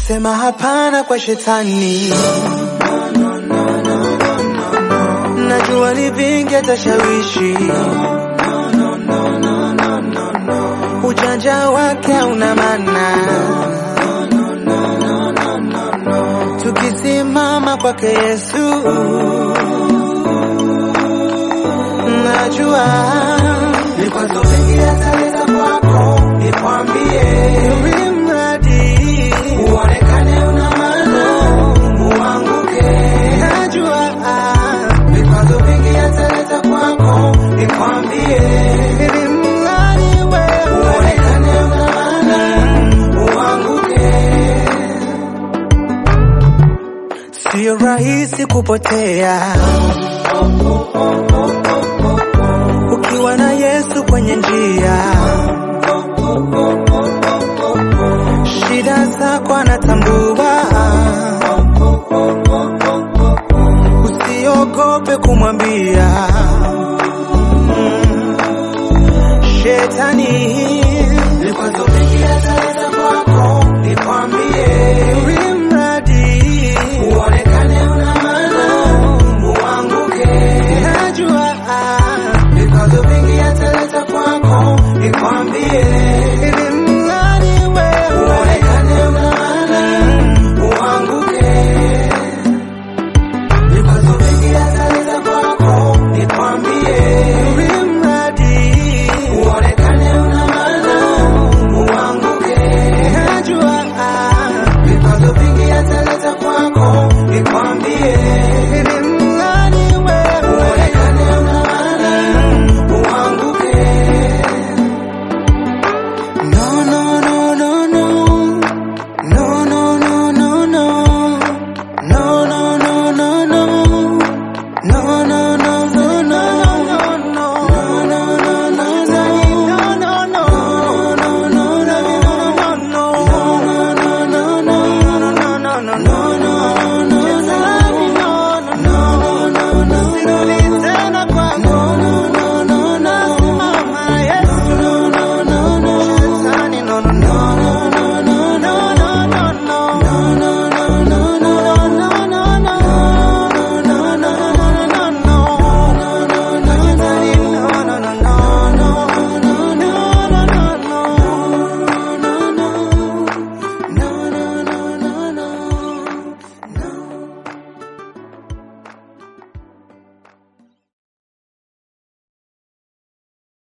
Sema hapana kwa shetani. Najua ni vingi atashawishi, ujanja wake hauna maana. Tukisimama kwake Yesu, najua vikwazo vingi ataleta kwako, nikwambie, ili mradi uonekane una maana, uanguke. Najua vikwazo vingi ataleta kwako, nikwambie, ili mradi wewe uonekane una maana, uanguke. Sio rahisi kupotea ukiwa na Yesu kwenye njia. Shida zako anatambua, usiogope kumwambia Mm. shetani. Vikwazo vingi ataleta